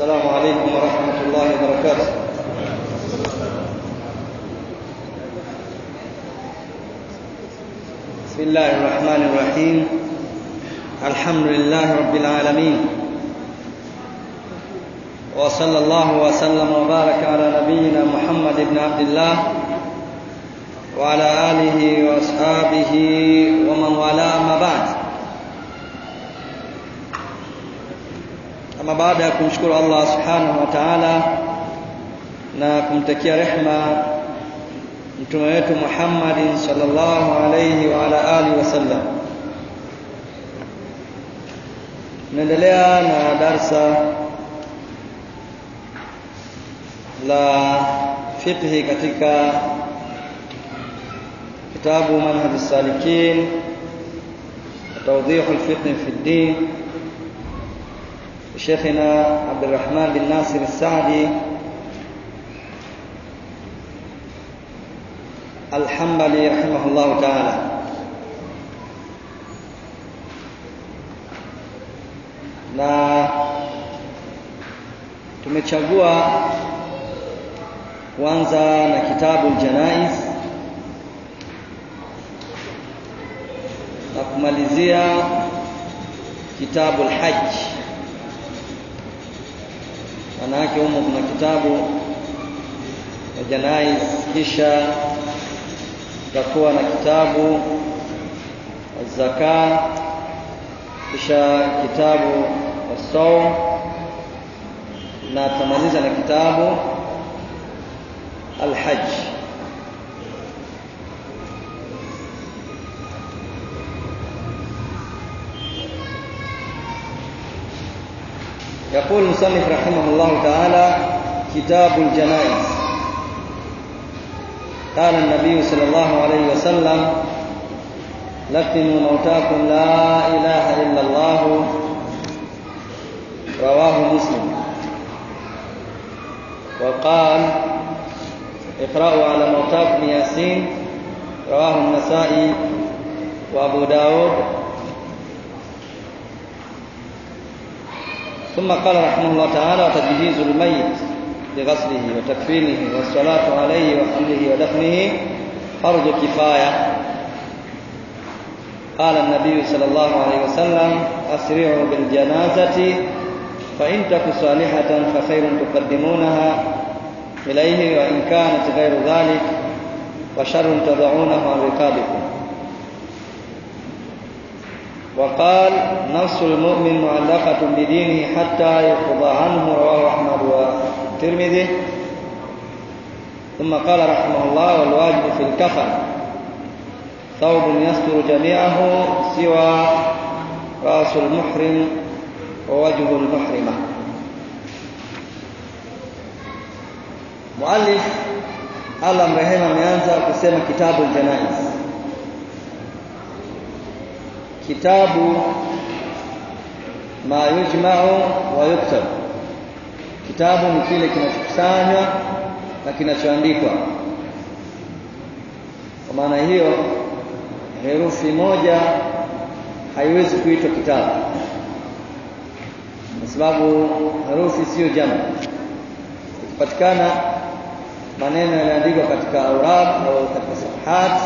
السلام عليكم ورحمة الله وبركاته بسم الله الرحمن الرحيم الحمد لله رب العالمين وصلى الله وسلم وبارك على نبينا محمد بن عبد الله وعلى آله وأصحابه ومن والاه أما بعد Ama baada ya kumshukuru Allah subhanahu wa ta'ala na kumtakia rehma mtume wetu Muhammad sallallahu alayhi wa ala alihi wasallam, tunaendelea na darsa la fiqhi katika kitabu Manhaj as-Salikin توضيح الفقه في الدين شيخنا عبد الرحمن بن ناصر السعدي الحنبلي رحمه الله تعالى na tumechagua kuanza na kitabu Janais na kumalizia kitabu Al-Hajj maana yake humo kuna kitabu ya janais kisha tutakuwa na kitabu zaka kisha kitabu saum na tamaliza na kitabu alhajj يقول المصنف رحمه الله تعالى كتاب الجنائز قال النبي صلى الله عليه وسلم لقنوا موتاكم لا إله إلا الله رواه مسلم وقال اقرأوا على موتاكم ياسين رواه النسائي وأبو داود ثم قال رحمه الله تعالى وتجهيز الميت بغسله وتكفينه والصلاة عليه وحمله ودفنه فرض كفاية قال النبي صلى الله عليه وسلم أسرعوا بالجنازة فإن تك صالحة فخير تقدمونها إليه وإن كانت غير ذلك وشر تضعونه عن رقابكم وقال نفس المؤمن معلقة بدينه حتى يقضى عنه رواه أحمد والترمذي ثم قال رحمه الله والواجب في الكفن ثوب يستر جميعه سوى رأس المحرم ووجه المحرمة مؤلف Allah mrehema ameanza kusema kitabu janaiz kitabu ma yujma'u wa yuktab kitabu ni kile kinachokusanywa na kinachoandikwa kwa maana hiyo herufi moja haiwezi kuitwa kitabu kwa sababu herufi sio jamu ikipatikana maneno yaliyoandikwa katika aurad au katika safahat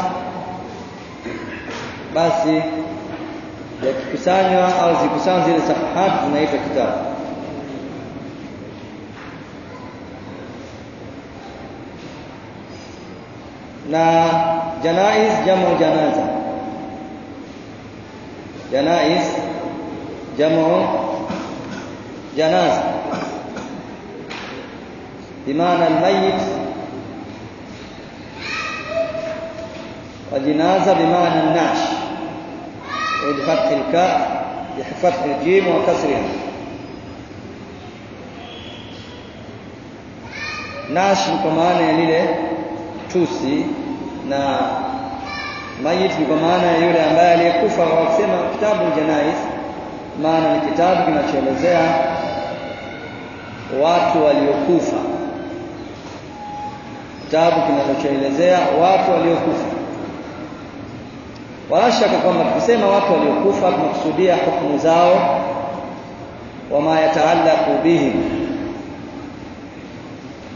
basi yakikusanywa au zikusanywa zile safahat zinaitwa kitabu na janais jamu janaza janais jamu janaza بمعنى الميت وجنازة بمعنى النعش بفتح الكاء بفتح الجيم وكسرها nash ni kwa maana ya lile tusi na mayit ni kwa maana ya yule ambaye aliyekufa kwa kusema kitabu janais maana ni kitabu kinachoelezea watu waliokufa kitabu kinachoelezea watu waliokufa wala shaka kwamba tukisema watu waliokufa tunakusudia hukumu zao wama yataallaqu bihim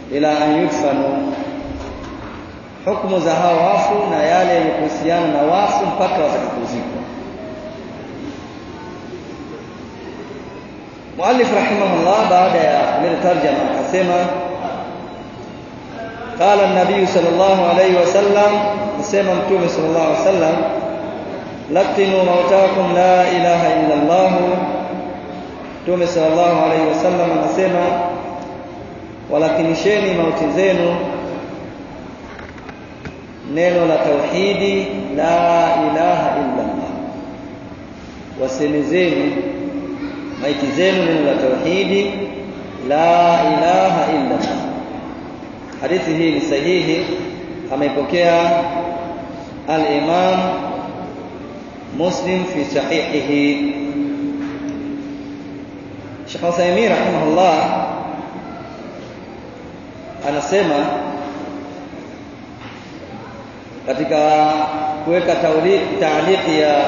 ila an yudfanu hukumu za hao wafu na yale yenye kuhusiana na wafu mpaka watakapozikwa Muallif rahimahullah baada ya kuleta tarjama akasema قال النبي صلى الله عليه وسلم مسمى متوم صلى الله عليه وسلم لقنوا موتاكم لا إله إلا الله متوم صلى الله عليه وسلم anasema walakinisheni mauti zenu neno la tauhidi la ilaha illa Allah wasemezeni maiti zenu neno la tauhidi la ilaha illa Allah hadithi hii ni sahihi ameipokea al-Imam Muslim fi sahihihi Sheikh Uthaymeen rahimahullah anasema katika kuweka taaliki ya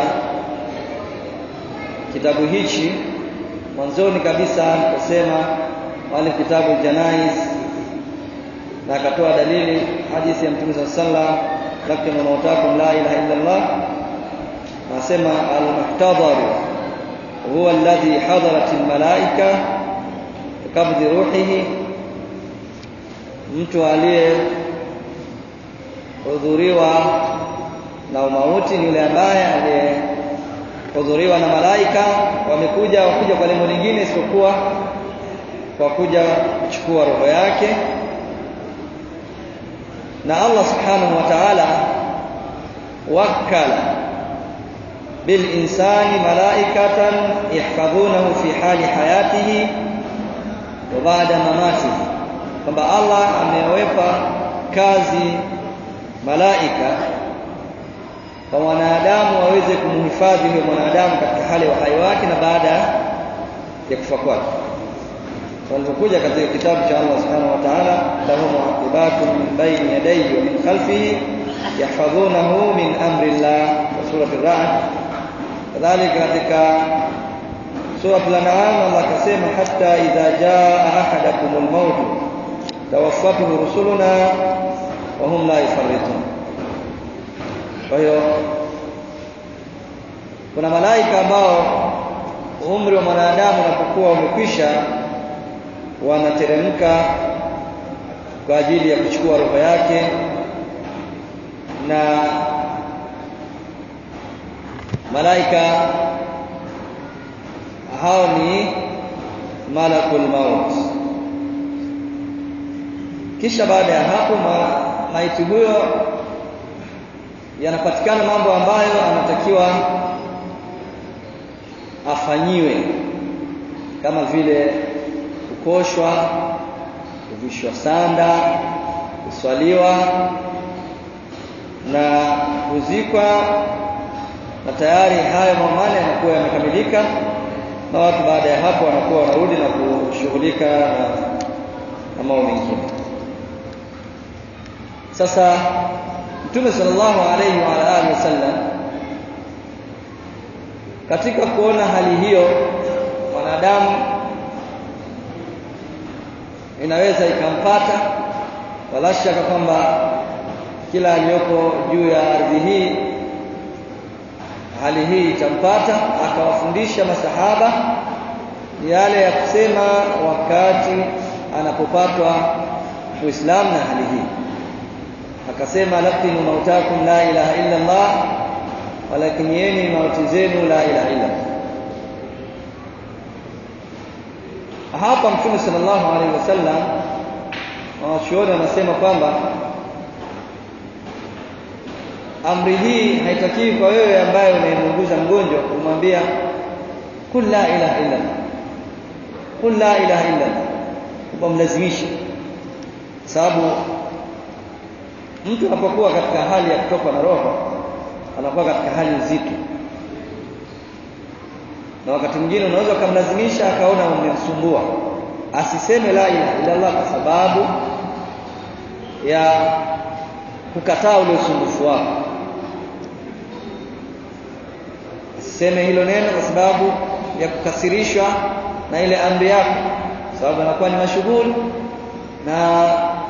kitabu hichi mwanzoni kabisa aliposema wale kitabu janais na akatoa dalili hadithi ya Mtume sallallahu lakini mautakum la ilaha illa Allah nasema al-muhtadar huwa alladhi hadarat al-malaika kabdhi ruhihi mtu aliye hudhuriwa na umauti ni yule ambaye aliyehudhuriwa na malaika wamekuja wakuja kwa lengo lingine isipokuwa kwa kuja kuchukua roho yake na Allah subhanahu wa ta'ala wakala bil insani malaikatan yahfadhunahu fi hali hayatihi wa ba'da mamatihi kwamba Allah amewepa kazi malaika kwa mwanadamu waweze kumhifadhi huyo mwanadamu katika hali ya uhai wake na baada ya kufa kwake walipokuja katika kitabu cha Allah subhanahu wa ta'ala lahu muaqibatun min bayni yadayhi wa min khalfihi yahfadhunahu min amri Allah wa surati ar-ra'd kadhalika katika surati al-an'am Allah akasema hatta idha jaa ahadakumul maut tawaffatuhu rusuluna wa hum la yufarritun kwa hiyo kuna malaika ambao umri wa mwanadamu unapokuwa umekwisha wanateremka kwa ajili ya kuchukua roho yake na malaika hao ni malakul maut kisha baada ya hapo ma, maiti huyo yanapatikana mambo ambayo anatakiwa afanyiwe kama vile kukoshwa kuvishwa sanda kuswaliwa na kuzikwa na tayari hayo mamane yanakuwa yamekamilika na watu baada ya hapo wanakuwa wanarudi na kushughulika na, na mambo mengine sasa Mtume sallallahu alayhi wa alihi wasallam katika kuona hali hiyo mwanadamu inaweza ikampata wala shaka kwamba kila aliyoko juu ya ardhi hii hali hii itampata akawafundisha masahaba yale ya kusema wakati anapopatwa Uislamu na hali hii akasema laqinu mautakum la ilaha illa Allah walakinieni mauti zenu la ilaha illa hapa mtume sallallahu alaihi wasallam wanachuoni wanasema kwamba amri hii haitakiwi kwa wewe ambaye unayemunguza mgonjwa kumwambia kul la ilaha illa Allah kul la ilaha illa Allah kumlazimisha sababu mtu anapokuwa katika hali ya kutokwa na roho anakuwa katika hali nzito na wakati mwingine unaweza ukamlazimisha akaona umemsumbua asiseme la ilaha illa Allah kwa sababu ya kukataa ule usumbufu wako asiseme hilo neno kwa sababu ya kukasirishwa na ile amri yako sababu anakuwa ni mashughuli na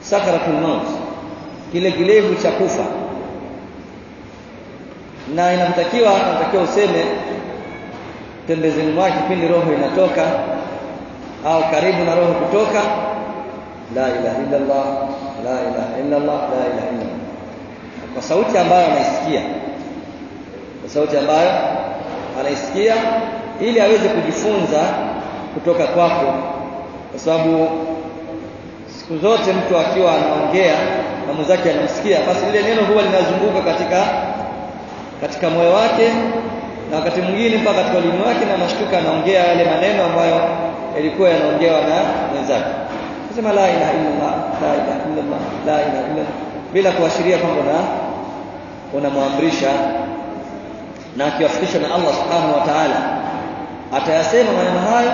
sakaratul maut kile kilevu cha kufa na inatakiwa inatakiwa useme pembezeni mwake kipindi roho inatoka au karibu na roho kutoka la ilaha illa Allah la ilaha illa Allah la ilaha illa Allah kwa sauti ambayo anaisikia kwa sauti ambayo anaisikia ili aweze kujifunza kutoka kwako kwa sababu siku zote mtu akiwa anaongea na mwenzake anamsikia basi lile neno huwa linazunguka katika katika moyo wake na wakati mwingine mpaka katika ulimi wake na mashtuka anaongea yale maneno ambayo yalikuwa yanaongewa na mwenzake kusema la ilaha illallah la ilaha illallah la ilaha illallah bila kuashiria kwamba na unamwamrisha na akiwafikishwa na Allah subhanahu wa ta'ala atayasema maneno hayo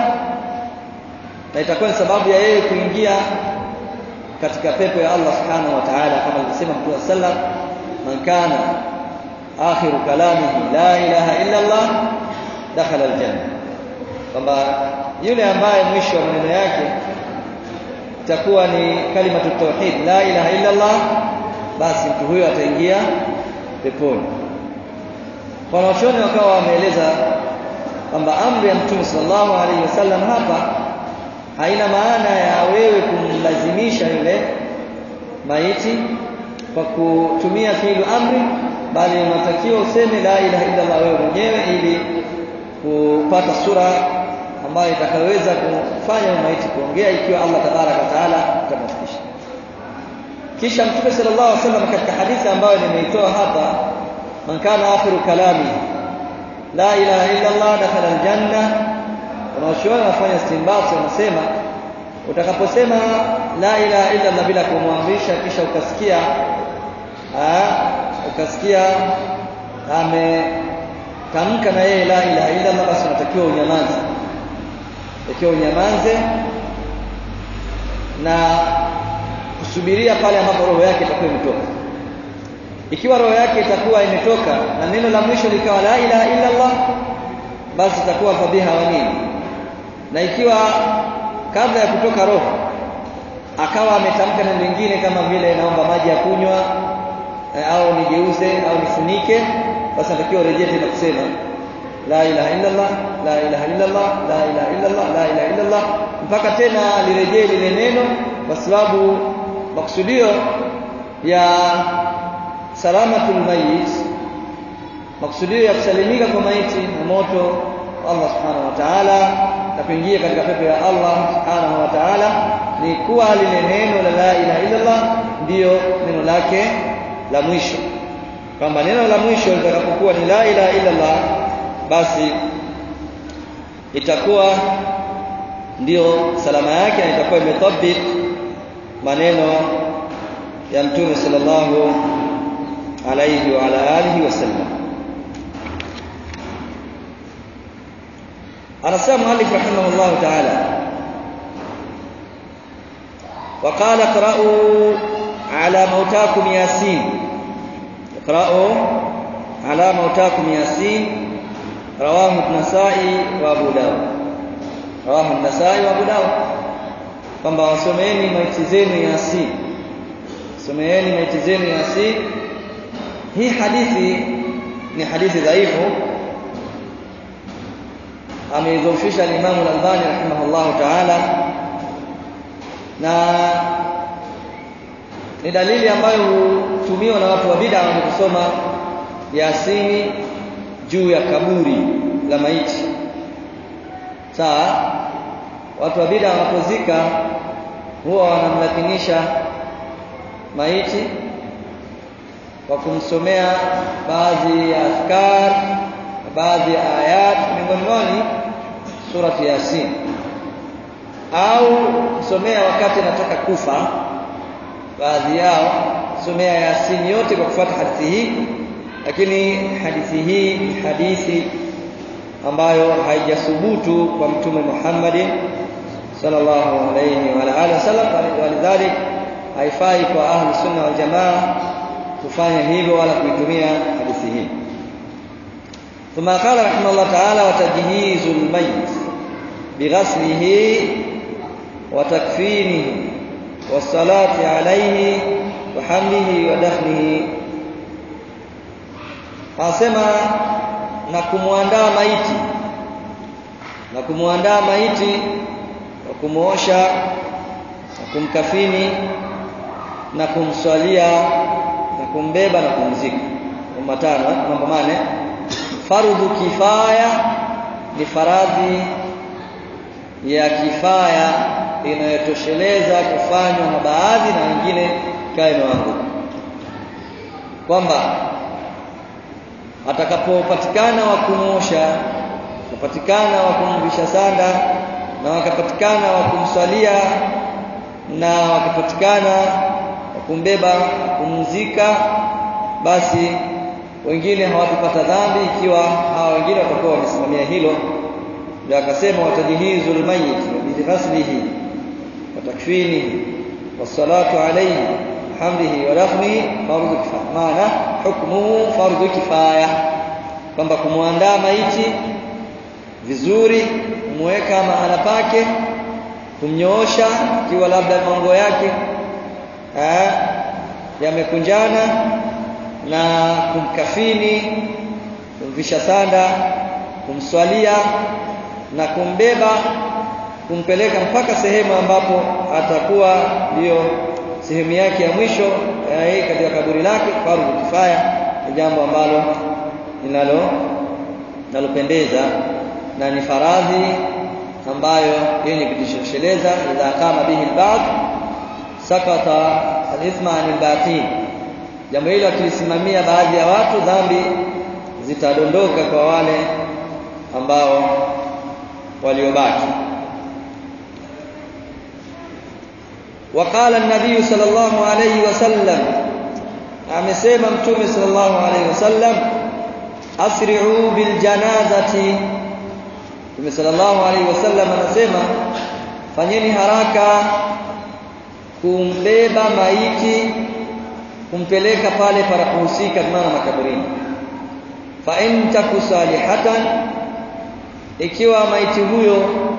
na itakuwa ni sababu ya yeye kuingia katika pepo ya Allah subhanahu wa ta'ala kama alivyosema Mtume sallam man kana akhiru kalamihi la ilaha illa Allah dakhala aljanna kwamba yule ambaye mwisho wa maneno yake itakuwa ni kalimatu tauhid la ilaha illa Allah basi mtu huyo ataingia peponi wanachuoni wakawa wameeleza kwamba amri ya mtume sallallahu alaihi wasallam hapa haina maana ya wewe kumlazimisha yule maiti kwa kutumia fiilu amri bali unatakiwa useme la ilaha illa Allah wewe mwenyewe ili kupata sura ambayo itakayoweza kufanya maiti kuongea ikiwa Allah tabaraka wa taala atamfikisha kisha mtume sallallahu alaihi wasallam katika hadithi ambayo nimeitoa hapa man kana akhiru kalami la ilaha illa Allah dakhala aljanna wanaoshuhuda wanafanya istinbat wanasema utakaposema la ilaha illa Allah bila kumwamrisha kisha ukasikia aa, ukasikia ametamka na yeye la ilaha illa Allah basi unatakiwa unyamaze ikiwa unyamaze na kusubiria pale ambapo roho yake itakuwa imetoka ikiwa roho yake itakuwa imetoka na neno la mwisho likawa la ilaha illa Allah basi itakuwa fadhiha wa nini na ikiwa kabla ya kutoka roho akawa ametamka neno lingine kama vile naomba maji ya kunywa au nigeuze au nifunike basi natakiwa urejee tena kusema la ilaha illa Allah la ilaha illa Allah la ilaha illa Allah la ilaha illa Allah mpaka tena lirejee lile neno kwa sababu maksudio ya salamatul mayit maksudio ya kusalimika kwa maiti na moto Allah subhanahu wa ta'ala na kuingia katika pepo ya Allah subhanahu wa ta'ala ni kuwa lile neno la la ilaha illa Allah ndiyo neno lake la mwisho kwamba neno la mwisho litakapokuwa ni la ilaha illa Allah basi itakuwa ndiyo salama yake na itakuwa imetabik maneno ya mtume sallallahu alayhi wa ala alihi wasallam anasema muallif rahimahullah ta'ala وقال اقرأوا على موتاكم ياسين اقرأوا على موتاكم ياسين رواه النسائي وابو داود رواه النسائي وابو داود kwamba wasomeeni maiti zenu yasin someeni maiti zenu yasin hii hadithi ni hadithi dhaifu ameidhofisha al-Imam al-Albani rahimahullah ta'ala na ni dalili ambayo hutumiwa na watu wa bid'a wanaposoma Yasini juu ya kaburi la maiti. Sawa? Watu wa bid'a wanapozika huwa wanamlakinisha maiti kwa kumsomea baadhi ya afkar baadhi ya ayat miongoni mwao surati Yasin au kusomea wakati anataka kufa baadhi yao somea Yasin yote kwa kufuata hadithi hii lakini hadithi hii ni hadithi ambayo haijathubutu kwa mtume Muhammad sallallahu alayhi wa alihi wasallam walidhalik haifai kwa ahli sunna wal jamaa kufanya hivyo wala kuitumia hadithi hii ثم قال رحمه الله تعالى وتجهيز الميت بغسله وتكفينه wasalati alayhi wa hamlihi wa dafnihi anasema na kumwandaa maiti na kumwandaa maiti na kumuosha na kumkafini na kumswalia na kumbeba na kumzika mambo matano mambo mane fardhu kifaya ni faradhi ya kifaya inayotosheleza kufanywa na baadhi na wengine ikawa imewanguka kwamba atakapopatikana wa kumosha wakapatikana wa kumvisha sanda na wakapatikana wa kumswalia na wakapatikana wa kumbeba kumzika basi wengine hawatapata dhambi ikiwa hawa wengine watakuwa wamesimamia hilo ndio akasema watajihizul mayyit bighaslihi wa takfinihi wassalatu alayhi hamdihi wa dafnihi fardhu kifaya maana hukmuhu fardhu kifaya kwamba kumwandaa maiti vizuri kumweka mahala pake kumnyoosha ikiwa labda mambo yake yamekunjana na kumkafini kumvisha sanda kumswalia na kumbeba kumpeleka mpaka sehemu ambapo atakuwa ndiyo sehemu yake ya mwisho eh, katika kaburi lake fardhu kifaya ni jambo ambalo linalo linalopendeza na ni faradhi ambayo yenye kujitosheleza idha kama bihi al-ba'd sakata al-ithma 'anil baqin jambo hilo akilisimamia baadhi ya watu dhambi zitadondoka kwa wale ambao waliobaki وقال النبي صلى الله عليه وسلم amesema mtume sallallahu alaihi wasallam asri'u bil janazati mtume sallallahu alaihi wasallam anasema fanyeni haraka kumbeba maiti kumpeleka pale parapohusika maana makaburini fa in takusalihatan ikiwa maiti huyo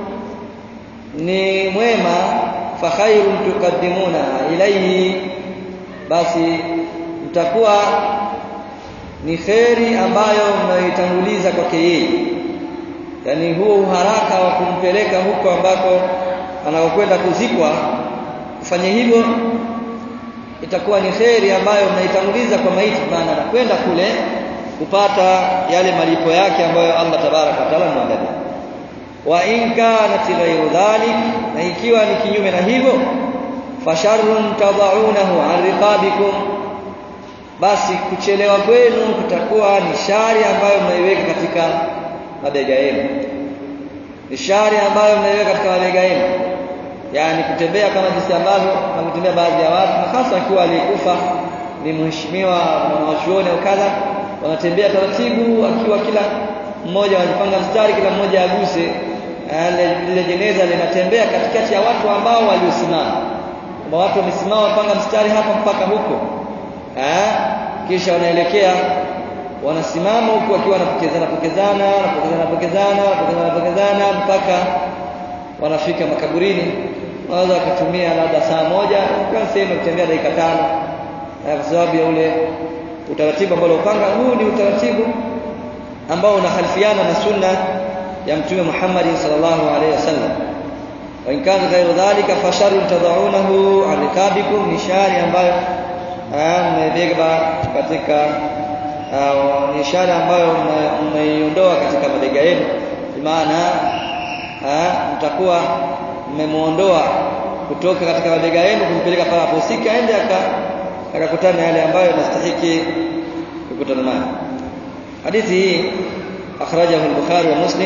ni mwema fa khairun tuqaddimuna ilayhi basi mtakuwa ni kheri ambayo mnaitanguliza kwake yeye yani huo uharaka wa kumpeleka huko ambako anakokwenda kuzikwa kufanya hivyo itakuwa ni kheri ambayo mnaitanguliza kwa maiti maana anakwenda kule kupata yale malipo yake ambayo Allah tabaraka wa taala anaandalia wa in kanat ghayru dhalik na ikiwa ni kinyume na hivyo fasharrun tadaunahu an riqabikum basi kuchelewa kwenu kutakuwa ni shari ambayo mnaiweka katika mabega yenu ni shari ambayo mnaiweka katika mabega yenu yani kutembea kama jinsi ambavyo wanatembea baadhi ya watu na hasa akiwa aliyekufa ni mheshimiwa mwanachuoni au kadha wanatembea taratibu akiwa kila mmoja wanapanga mstari kila mmoja aguse lile jeneza linatembea katikati ya watu ambao waliosimama kwamba watu wamesimama wapanga mstari hapa mpaka huko eh kisha wanaelekea wanasimama huku wakiwa wanapokezana pokezana wanapokezana pokezana wanapokezana pokezana mpaka wanafika makaburini wanaweza wakatumia labda saa moja kwa sehemu kutembea dakika tano kwa sababu ya ule utaratibu ambao upanga huu ni utaratibu ambao unahalifiana na sunna ya mtume Muhammad sallallahu alaihi wasallam wa in kana ghayru dhalika fasharu tadaunahu an rikabikum ni shari ambayo mmebeba katika ni ishara ambayo mmeiondoa katika mabega yenu maana mtakuwa mmemuondoa kutoka katika mabega yenu kumpeleka pale aposika aende akakutana yale ambayo yanastahiki kukutana nayo hadithi hii akhrajahu al-Bukhari wa Muslim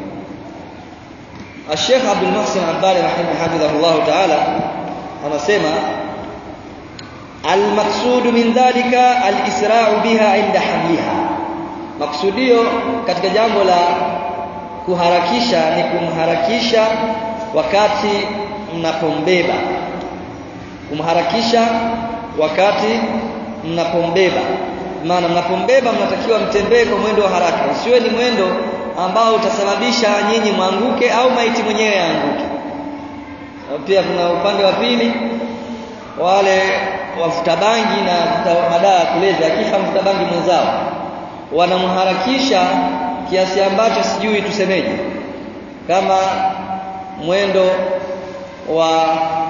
الشيخ عبد المحسن عبالي رحمه حفظه الله تعالى anasema المقصود من ذلك الإسراع بها عند حملها maksudio katika jambo la kuharakisha ni kumharakisha wakati mnapombeba kumharakisha wakati mnapombeba maana mnapombeba mnatakiwa mtembee kwa mwendo wa haraka usiwe ni mwendo ambao utasababisha nyinyi mwanguke au maiti mwenyewe aanguke pia kuna upande wa pili wale wavuta bangi na madawa ya kulevya akifa mvuta bangi mwenzao wanamharakisha kiasi ambacho sijui tusemeje kama mwendo wa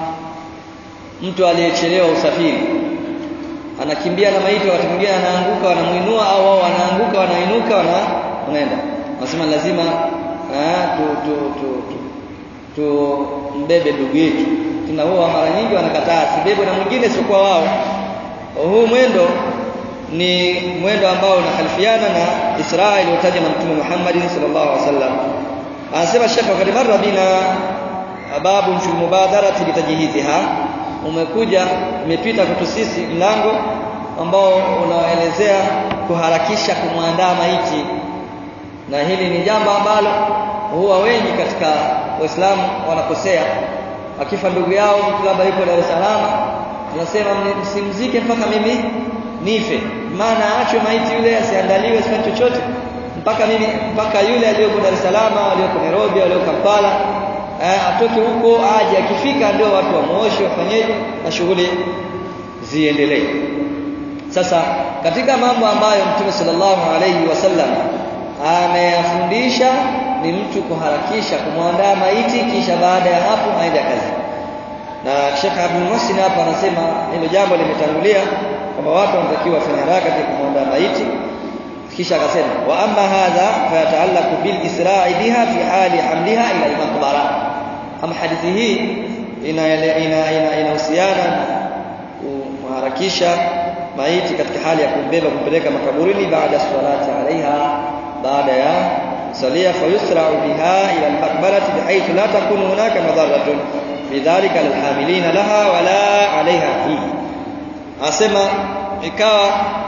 mtu aliyechelewa usafiri anakimbia na maiti wakati mwingine anaanguka wanamuinua au wao wanaanguka wanainuka wana wanaenda wanasema lazima ah, tu tu tu, tu, tu mbebe ndugu yetu tuna huwa mara nyingi wanakataa sibebwe na mwingine siokuwa wao huu mwendo ni mwendo ambao unakhalifiana na Israa iliyotajwa na Mtume Muhammad sallallahu alaihi wasallam anasema Sheikh wakati marra bina babu fi mubadarati litajhiziha umekuja umepita kwetu sisi mlango ambao unaelezea kuharakisha kumwandaa maiti na hili ni jambo ambalo huwa wengi katika waislamu wanakosea akifa ndugu yao mtu labda yuko Dar es Salaam tunasema msimzike mpaka mimi nife maana aachwe maiti yule asiandaliwe asifanye chochote mpaka mimi mpaka yule aliyoko Dar es Salaam aliyoko Nairobi aliyoko Kampala eh, atoke huko aje akifika ndio watu wamuoshe wafanyeje na shughuli ziendelee sasa katika mambo ambayo Mtume sallallahu alayhi wasallam ameyafundisha ni mtu kuharakisha kumwandaa maiti kisha baada ya hapo aende kazi na Sheikh Abdul Muhsin hapa anasema hilo jambo limetangulia kwamba watu wanatakiwa wafanye haraka katika kumwandaa maiti kisha akasema wa amma hadha fayataallaqu bil isra'i biha fi hali hamliha ila al-maqbara ama hadithi hii inahusiana ina, ina, ina kuharakisha maiti katika hali ya kumbeba kumpeleka makaburini baada ya salati alaiha baada ya salia fayusra'u biha ila al-maqbarati bihaythu la takunu hunaka madarratun bidhalika lilhamilina laha wala alaiha fihi asema ikawa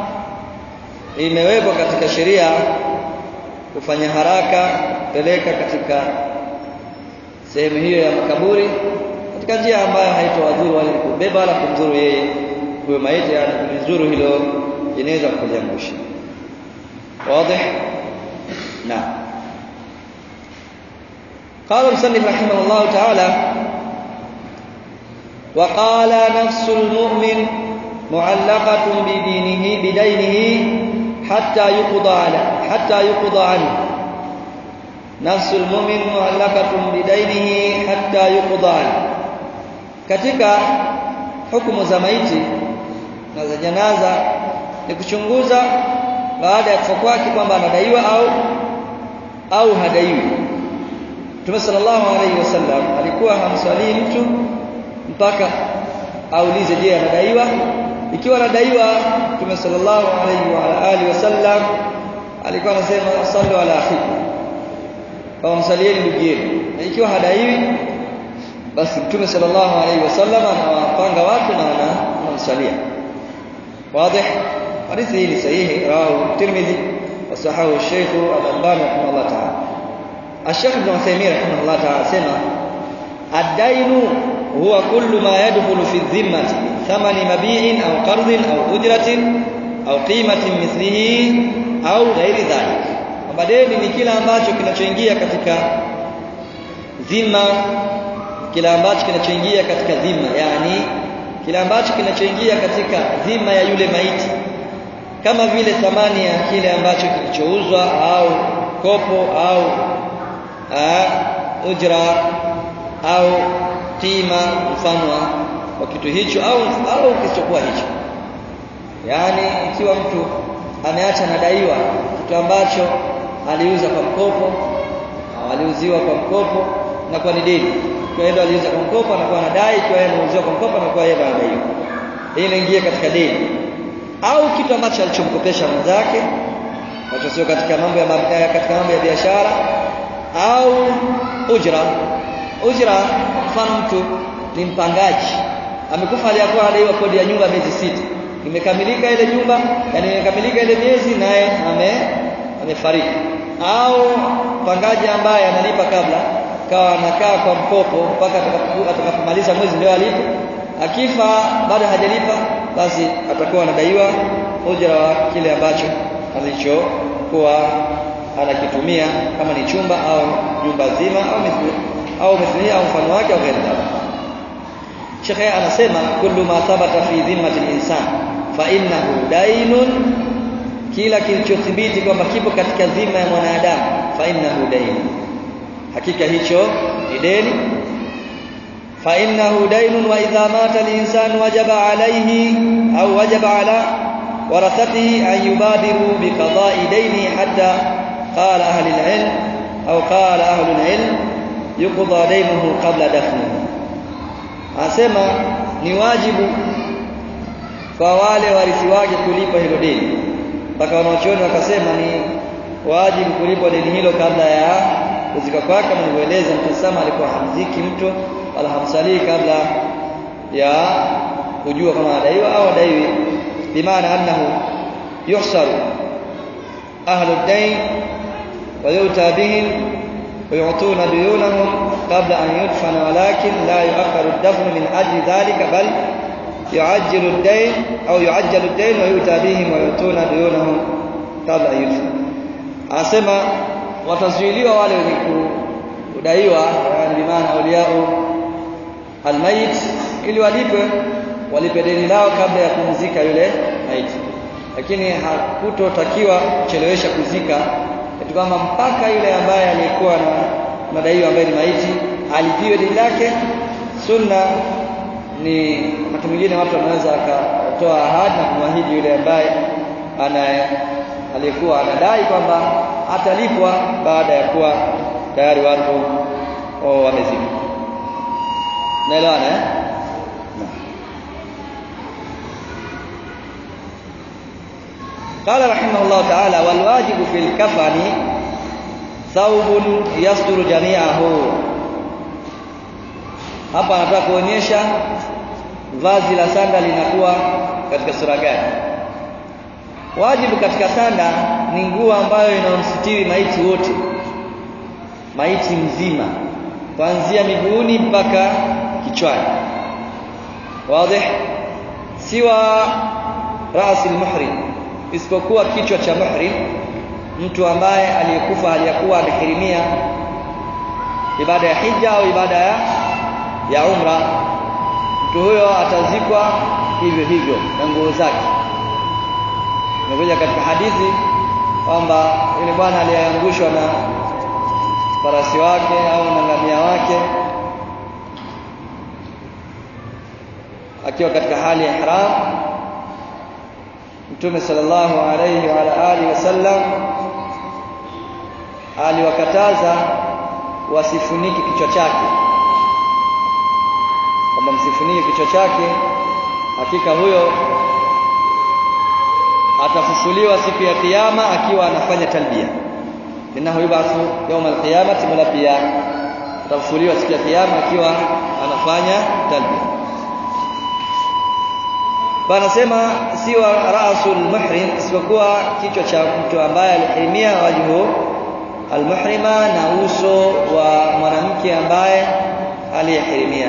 imewekwa katika sheria kufanya haraka peleka katika sehemu hiyo ya makaburi katika njia ambayo haitowadhuru wale kubeba wala kumdhuru yeye huyo maiti yani kumdhuru hilo inaweza kuliangusha wazi na قال المصنف رحمه الله تعالى وقال نفس المؤمن معلقة بدينه بدينه حتى يقضى على حتى يقضى عنه نفس المؤمن معلقة بدينه حتى يقضى عنه katika hukumu za maiti na za janaza ni kuchunguza baada ya kufa kwake kwamba anadaiwa au au hadaiwi Mtume sallallahu alaihi wasallam alikuwa hamswalii mtu mpaka aulize je anadaiwa ikiwa anadaiwa Mtume sallallahu alaihi wa alihi wasallam alikuwa anasema sallu ala akhikum kwa msalieni ndugu yenu na ikiwa hadaiwi basi Mtume sallallahu alaihi wasallam anawapanga watu na anamsalia wazi hadithi hii ni sahihi rawahu Tirmidhi wa sahahu Sheikh Al-Albani rahimahullah ta'ala الشيخ ابن عثيمين رحمه الله تعالى سمع الدين هو كل ما يدخل في الذمة ثمن مبيع أو قرض أو أجرة أو قيمة مثله أو غير ذلك وبعدين ni kila ambacho kinachoingia katika dhima kila ambacho kinachoingia katika dhima yani kila ambacho kinachoingia katika dhima ya yule maiti kama vile thamani ya kile ambacho kilichouzwa au kopo au ujra au qima mfano wa kitu hicho au au kisichokuwa hicho yaani ikiwa mtu ameacha nadaiwa kitu ambacho aliuza kwa mkopo au aliuziwa kwa mkopo na kwa ni deni kwa hiyo aliuza kwa mkopo anakuwa anadai kwa yeye anauziwa kwa mkopo anakuwa yeye anadaiwa hii inaingia katika deni au kitu ambacho alichomkopesha mwenzake ambacho sio katika mambo ya katika mambo ya biashara au ujra ujra mfano mtu ni mpangaji amekufa aliyakuwa anadaiwa kodi ya nyumba miezi sita imekamilika ile nyumba yani imekamilika ile miezi naye ame amefariki au mpangaji ambaye analipa kabla kawa anakaa kwa mkopo mpaka atakapomaliza mwezi ndio alipo akifa bado hajalipa basi atakuwa anadaiwa ujra wa kile ambacho alichokuwa anakitumia kama ni chumba au nyumba zima au mithili au mithili au mfano wake au ghairi Sheikh anasema kullu ma thabata fi dhimmati al-insan fa innahu dainun kila kilichothibiti kwamba kipo katika dhima ya mwanadamu fa innahu dain hakika hicho ni deni fa innahu dainun wa idha mata al-insan wajaba alayhi au wajaba ala warathatihi an yubadiru bi qada'i dayni hatta qala ahli al-ilm au qala ahli al-ilm yuqda daynuhu qabla dafnihi anasema ni wajibu kwa wale warithi wake kulipa hilo deni mpaka wanaochuoni wakasema ni wajibu kulipa deni hilo kabla ya kuzika kwake kama nilivyoeleza mtasama alikuwa hamziki mtu wala hamsalii kabla ya kujua kama adaiwa au adaiwi bimaana annahu yuhsaru ahlu ad-dayn wa yuta bihim ويعطون ديونهم قبل أن يدفن ولكن لا يؤخر الدفن من أجل ذلك بل يعجل الدين أو يعجل الدين ويؤتى بهم ويعطون ديونهم قبل أن يدفن anasema watazuiliwa wale wenye kudaiwa yani bimaana auliau almayit ili walipe walipe deni lao kabla ya kumzika yule maiti lakini hakutotakiwa kuchelewesha kuzika kitu kwamba mpaka yule ambaye alikuwa na madaiwa ambaye ni maiti alipiwe deni lake sunna ni wakati mwingine watu wanaweza akatoa ahadi na kumwahidi yule ambaye ana aliyekuwa anadai kwamba atalipwa baada ya kuwa tayari watu oh, wamezika naelewana eh? قال رحمه الله تعالى والواجب في الكفن ثوب يستر جميعه hapa anataka kuonyesha vazi la sanda linakuwa katika sura gani wajibu katika sanda ni nguo ambayo inamsitiri maiti wote maiti mzima kuanzia miguuni mpaka kichwani wazi siwa rasi almuhrim isipokuwa kichwa cha muhrim mtu ambaye aliyekufa aliyakuwa anakirimia ibada ya hija au ibada ya, ya umra mtu huyo atazikwa hivyo hivyo na nguo zake imekuja katika hadithi kwamba yule bwana aliyeangushwa na farasi wake au na ngamia wake akiwa katika hali ya ihram Mtume sallallahu alayhi wa ala alihi wasallam aliwakataza wasifunike kichwa chake kwamba msifunike kichwa chake hakika huyo atafufuliwa siku ya kiyama akiwa anafanya talbia innahu yubathu yawm alqiyamati mulabbiya atafufuliwa siku ya kiyama akiwa anafanya talbia Panasema siwa rasul muhrim isipokuwa kichwa cha mtu ambaye alihirimia wajhu almuhrima na uso wa mwanamke ambaye aliyehirimia.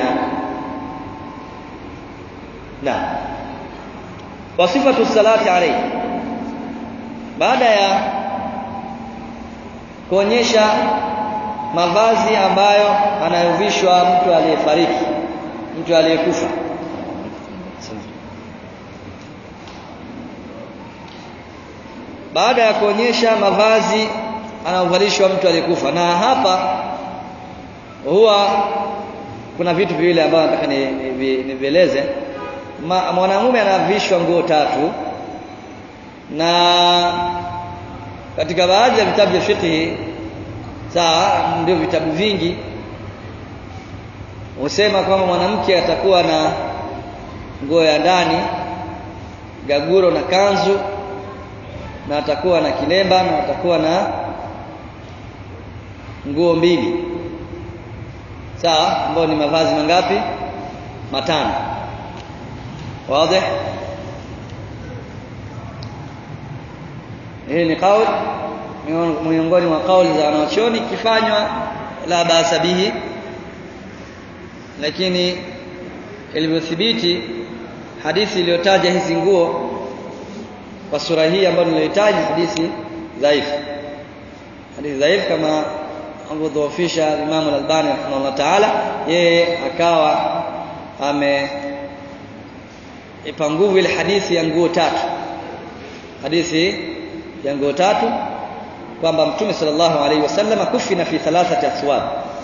Na wasifatu salati alayhi baada ya kuonyesha mavazi ambayo anayovishwa mtu aliyefariki mtu aliyekufa baada ya kuonyesha mavazi anaovalishwa mtu aliyekufa na hapa huwa kuna vitu viwili ambavyo nataka nivieleze ni, ni mwanamume anavishwa nguo tatu na katika baadhi ya vitabu vya fiqh sawa ndio vitabu vingi husema kwamba mwanamke atakuwa na nguo ya ndani gaguro na kanzu na atakuwa na kilemba na atakuwa na nguo mbili sawa ambayo ni mavazi mangapi matano wazi hii ni kauli miongoni mwa kauli za wanachuoni kifanywa la basa bihi lakini ilivyothibiti hadithi iliyotaja hizi nguo kwa sura hii ambayo nilihitaji hadithi dhaifu hadithi dhaifu kama alivyodhoofisha Imam Al-Albani rahimahullah ta'ala yeye akawa ame ipa nguvu ile hadithi ya nguo tatu hadithi ya nguo tatu kwamba mtume sallallahu alaihi wasallam kufina fi thalathati aswab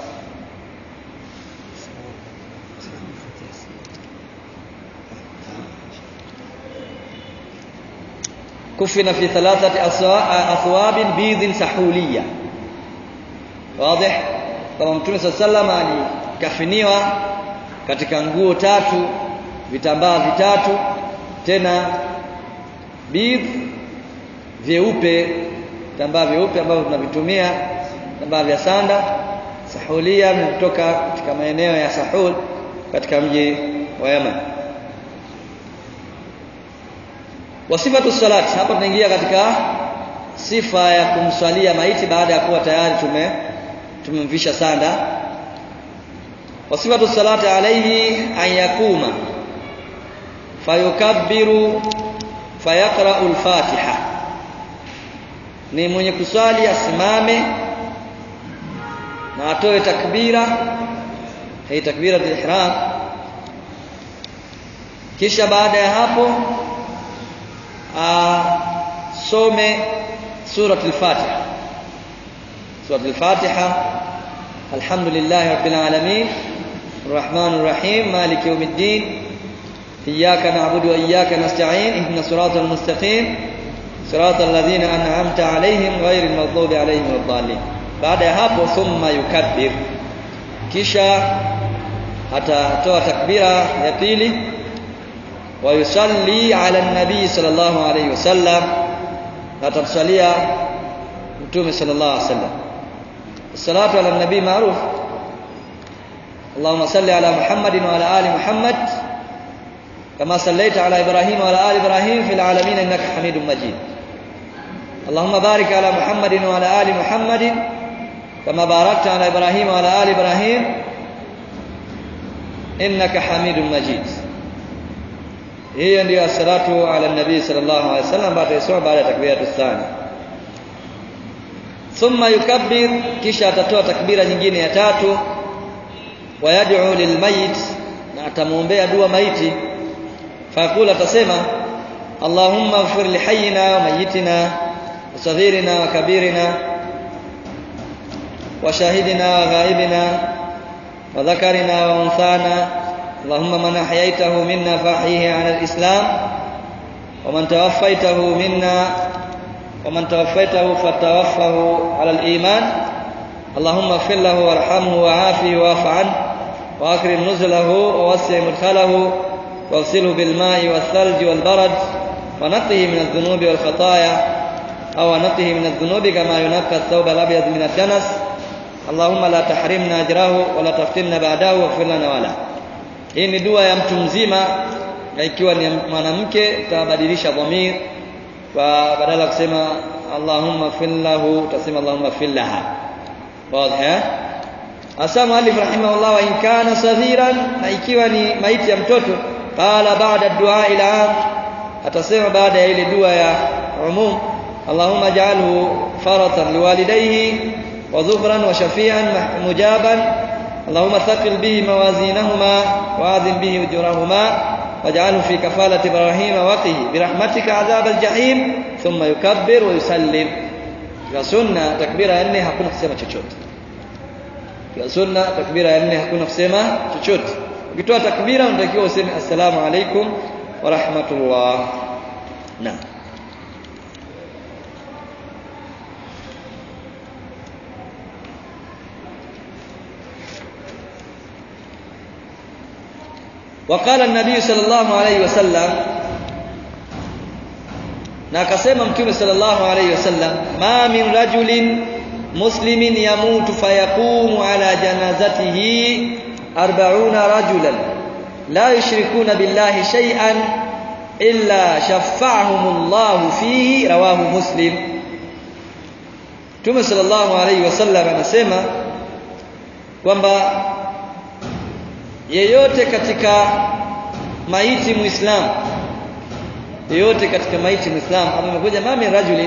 kufina fi thalathati athwab bidhin sahuliya wazi kama mtume sallallahu alaihi wasallam alikafiniwa katika nguo tatu vitambaa vitatu tena bidh vyeupe vitambaa vyeupe ambavyo tunavitumia vitambaa vya sanda sahulia vinatoka katika maeneo ya Sahul katika mji wa Yemen wasifatu salat hapa tunaingia katika sifa ya kumswalia maiti baada ya kuwa tayari tume tumemvisha sanda wasifatu salati alayhi an yakuma fayukabbiru fayaqra'u al-fatiha ni mwenye kuswali asimame na atoe takbira hii takbira ihram kisha baada ya hapo asome surat al-fatiha surat al-fatiha alhamdulillah rabbil alamin الرحمن الرحيم مالك يوم الدين إياك نعبد وإياك نستعين اهدنا الصراط المستقيم صراط الذين أنعمت عليهم غير المغضوب عليهم ولا الضالين بعد hapo ثم يكبر kisha atatoa takbira ya pili wa yusalli ala nabii sallallahu alayhi wasallam atamsalia mtume sallallahu alayhi wasallam الصلاه على النبي معروف اللهم صل على محمد وعلى ال محمد كما صليت على ابراهيم وعلى ال ابراهيم في العالمين انك حميد مجيد اللهم بارك على محمد وعلى ال محمد كما باركت على ابراهيم وعلى ال ابراهيم انك حميد مجيد hiyo ndio salatu ala nabii sallallahu alaihi wasallam baada ya sura baada ya takbiratu thani thumma yukabbir kisha atatoa takbira nyingine ya tatu wayad'u lilmayit na atamuombea dua maiti faqula atasema Allahumma ighfir li hayyina wa mayyitina wa saghirina wa kabirina wa shahidina wa ghaibina wa dhakarina wa unthana اللهم من أحييته منا فأحيه على الإسلام ومن توفيته منا ومن توفيته فتوفه على الإيمان اللهم اغفر له وارحمه وعافه واعف عنه وأكرم نزله ووسع مدخله واغسله بالماء والثلج والبرد ونقه من الذنوب والخطايا أو نقه من الذنوب كما ينقى الثوب الأبيض من الدنس اللهم لا تحرمنا أجره ولا تفتنا بعده واغفر لنا وله hii ni dua ya mtu mzima na ikiwa ni mwanamke utabadilisha dhamir kwa badala kusema Allahumma fillahu utasema Allahumma fillaha wazi eh asa muallif rahimahullah wa in kana saghiran na ikiwa ni maiti ya mtoto qala ba'da dua ila am atasema baada ya ile dua ya umum Allahumma ja'alhu faratan liwalidayhi wa dhufran wa shafi'an mujaban اللهم ثقل به موازينهما وآذن به أجورهما واجعله في كفالة إبراهيم وقه برحمتك عذاب الجحيم ثم يكبر ويسلم ya sunna takbira ya nne hakuna kusema chochote ya sunna takbira ya nne hakuna kusema chochote ukitoa takbira unatakiwa useme assalamu alaikum wa rahmatullah naam وقال النبي صلى الله عليه وسلم na akasema mtume sallallahu alayhi wasallam ma min rajulin muslimin yamutu fayaqumu ala janazatihi 40 rajulan la yushrikuna billahi shay'an illa shaffa'ahumullahu fihi rawahu muslim Mtume sallallahu alayhi wasallam anasema kwamba yeyote katika maiti muislamu yeyote katika maiti muislamu kama imekuja mami rajuli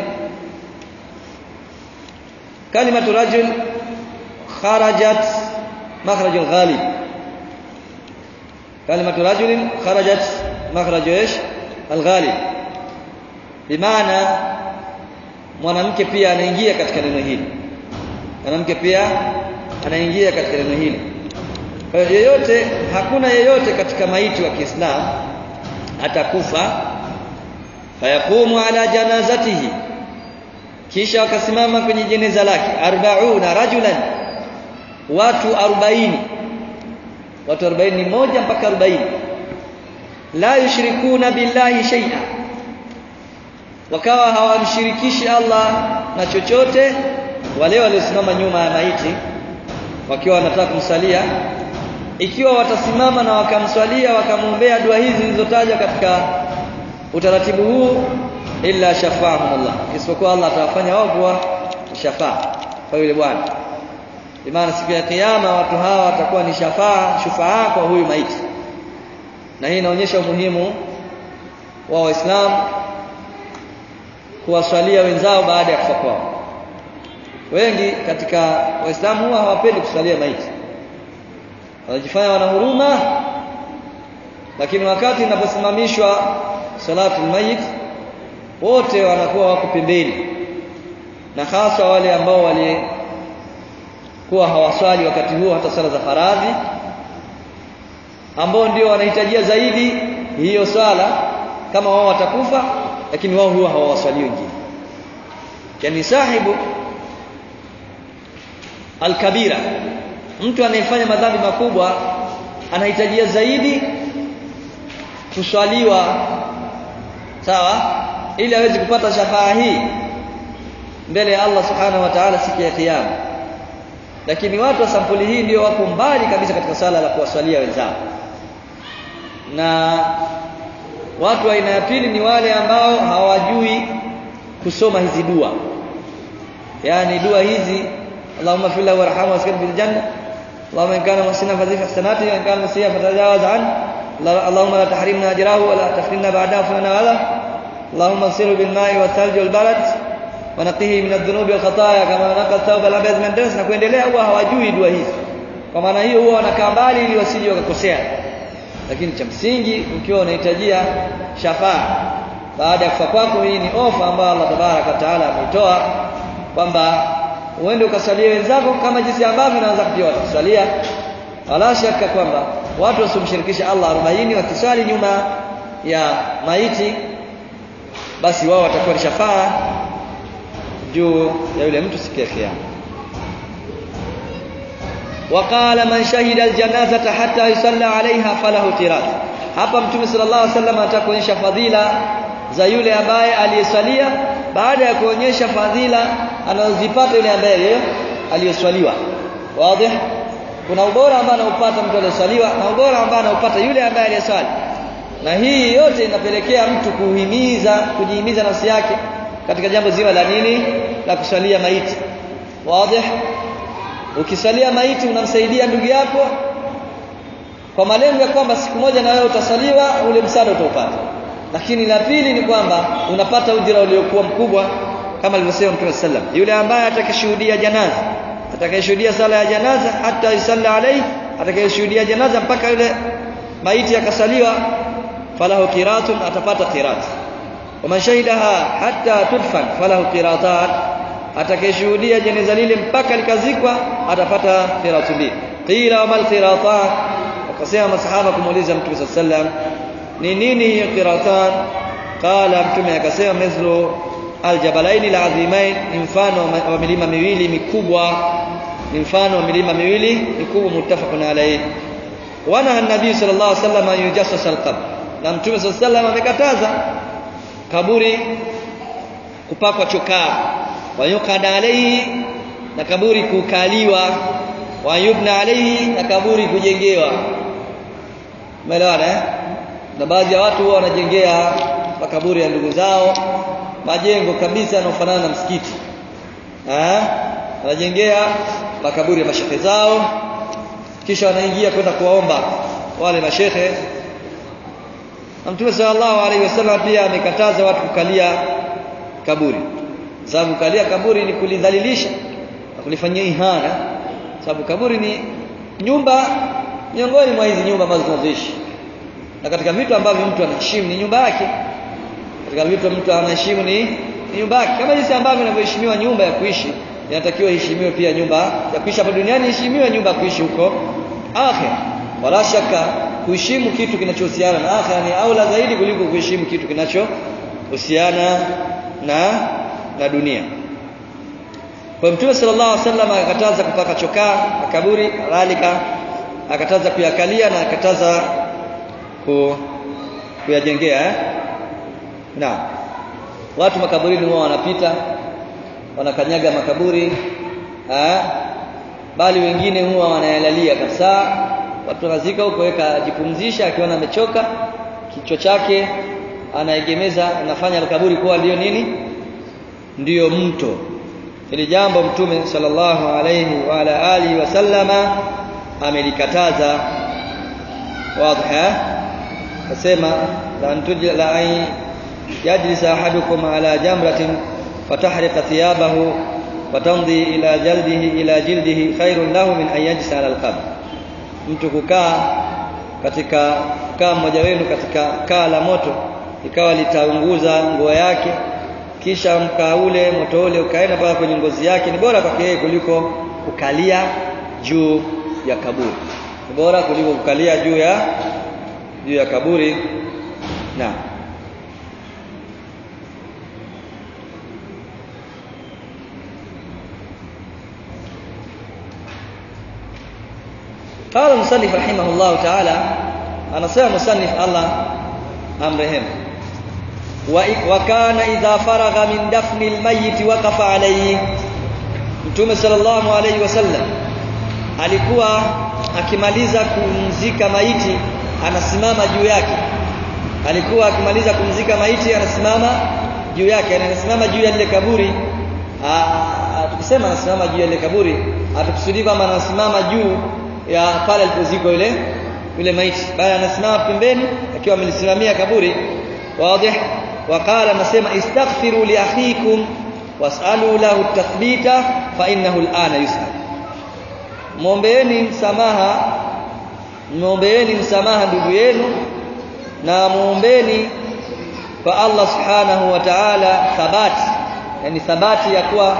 kalimatu rajul kharajat makhraj al-ghalib kalimatu rajulin kharajat makhraj ايش alghalib bimaana mwanamke pia anaingia katika neno hili mwanamke pia anaingia katika neno hili kwa hiyo yeyote hakuna yeyote katika maiti wa Kiislamu atakufa fayaqumu ala janazatihi kisha wakasimama kwenye jeneza lake 40 rajulan watu 40 watu 40 ni moja mpaka 40 la yushrikuna billahi shay'a wakawa hawamshirikishi Allah na chochote wale waliosimama nyuma ya maiti wakiwa wanataka kumsalia ikiwa watasimama na wakamswalia wakamwombea dua hizi zilizotajwa katika utaratibu huu illa shafaahumullah isipokuwa Allah atawafanya wao kuwa shafaa kwa yule bwana maana siku ya kiyama watu hawa watakuwa ni shafaa shufaa kwa huyu maiti na hii inaonyesha umuhimu wa waislamu kuwaswalia wenzao baada ya kufa kwao wengi katika waislamu huwa hawapendi kuswalia maiti wanajifanya wana huruma lakini wakati inaposimamishwa salatu mayit wote wanakuwa wako pembeni na hasa wale ambao walikuwa hawaswali wakati huo hata sala za faradhi ambao ndio wanahitajia zaidi hiyo swala kama wao watakufa lakini wao huwa hawawaswali wengine yani sahibu alkabira mtu anayefanya madhambi makubwa anahitajia zaidi kuswaliwa sawa ili aweze kupata shafaa hii mbele ya Allah subhanahu wa ta'ala siku ya kiyama lakini watu wa sampuli hii ndio wako mbali kabisa katika sala la kuwaswalia wenzao na watu wa aina ya pili ni wale ambao hawajui kusoma hizi dua yani dua hizi Allahumma fil lahu warhamhu waskin fil janna Allahumma in kana musina fadhif ihsanati wa in kana musiya fatajawaz an Allahumma la tahrimna ajrahu wa la tafrinna ba'dahu fa wala Allahumma siru bil ma'i wa thalji wal barad wa naqihi min adh-dhunubi wal khataaya kama naqa thawba al abyad min dams na kuendelea huwa hawajui dua hizi kwa maana hiyo huwa wanakaa mbali ili wasije wakakosea lakini cha msingi ukiwa unahitajia shafaa baada ya kufa kwako hii ni ofa ambayo Allah tabaraka wa taala ameitoa kwamba uende ukasalie wenzako kama jinsi ambavyo naweza pia watakusalia wala shaka kwamba watu wasimshirikisha Allah 40 wakiswali nyuma ya maiti basi wao watakuwa ni shafaa juu ya yule mtu siku ya kiyama وقال من شهد الجنازة حتى يصلى عليها فله تراث hapa mtume sallallahu alaihi wasallam atakuonyesha fadhila za yule ambaye aliyesalia baada ya kuonyesha fadhila anazozipata yule ambaye aliyeswaliwa wazi kuna ubora ambao anaupata mtu aliyeswaliwa na ubora ambao anaupata yule ambaye aliyeswali na hii yote inapelekea mtu kuhimiza kujihimiza nafsi yake katika jambo zima la nini la kuswalia maiti wazi ukisalia maiti unamsaidia ndugu yako kwa malengo ya kwamba siku moja na wewe utasaliwa ule msaada utaupata lakini la pili ni kwamba unapata ujira uliokuwa mkubwa kama alivyosema Mtume sallam yule ambaye atakayeshuhudia janaza atakayeshuhudia sala ya janaza hata yusalla alayhi atakayeshuhudia janaza mpaka yule maiti akasaliwa falahu qiratun atapata qirat waman shahidaha hatta tudfan falahu qiratan atakayeshuhudia jeneza lile mpaka likazikwa atapata qiratu mbili qila wa mal qiratan wakasema masahaba kumuuliza mtume sallam ni nini hiyo qiratan qala mtume akasema mithlu aljabalaini alazimain ni mfano wa milima miwili mikubwa ni mfano wa milima miwili mikubwa muttafaqun alayhi wana nabii sallallahu alaihi wasallam yujassas alqabr na mtume sallallahu alaihi wasallam amekataza kaburi kupakwa chokaa wayukada alayhi na kaburi kukaliwa wayubna alayhi na kaburi kujengewa umeelewana eh na baadhi ya watu huwa wanajengea makaburi ya ndugu zao majengo kabisa yanayofanana na msikiti eh wanajengea makaburi ya mashehe zao kisha wanaingia kwenda kuwaomba wale mashehe na Mtume sallallahu alaihi wasallam pia amekataza watu kukalia kaburi sababu kukalia kaburi ni kulidhalilisha na kulifanyia ihana sababu kaburi ni nyumba miongoni mwa hizi nyumba ambazo tunazoishi na katika vitu ambavyo mtu anaheshimu ni nyumba yake katika vitu mtu anaheshimu ni, ni nyumba yake kama jinsi ambavyo inavyoheshimiwa nyumba ya kuishi inatakiwa iheshimiwe pia nyumba ya kuishi hapa duniani iheshimiwe nyumba ya kuishi huko akhira wala shaka kuheshimu kitu kinachohusiana na akhira ni aula zaidi kuliko kuheshimu kitu kinachohusiana na na dunia kwa Mtume sallallahu alaihi wasallam akakataza kupaka chokaa makaburi kadhalika akataza kuyakalia na akataza ku, kuyajengea eh? na watu makaburini huwa wanapita wanakanyaga makaburi eh? bali wengine huwa wanayalalia kabisa watu wanazika huko weka jipumzisha akiona amechoka kichwa chake anaegemeza anafanya kaburi kuwa ndio nini ndiyo mto ili jambo mtume sallallahu alayhi wa ala alihi wasallama amelikataza wazi nasema la antujla la ay yajlis ahadukum ala jamratin fatahriqa thiyabahu watamdi ila jaldihi ila jildihi khairun lahu min an yajlisa ala alqabr mtu kukaa katika kukaa mmoja wenu katika kaa la moto ikawa litaunguza nguo yake kisha mkaa ule moto ule ukaenda mpaka kwenye ngozi yake ni bora kwake yeye kuliko kukalia juu ya kaburi ni bora kuliko kukalia juu ya juu ya kaburi na قال المصنف رحمه الله تعالى anasema musannif Allah amrehemu wa kana idha faragha min dafni almayyit waqafa alayhi Mtume sallallahu alayhi wasallam alikuwa akimaliza kumzika maiti anasimama juu yake alikuwa akimaliza kumzika maiti anasimama juu yake anasimama juu ya lile kaburi tukisema anasimama juu ya lile kaburi hatukusudii kwamba anasimama juu ya pale alipozikwa yule yule maiti bali anasimama pembeni akiwa amelisimamia kaburi wazi وقال anasema istaghfiru li akhikum was'alu lahu tathbita fa innahu al'ana yus'al muombeeni msamaha muombeeni msamaha ndugu yenu na muombeeni kwa Allah subhanahu wa ta'ala thabati yani thabati ya kuwa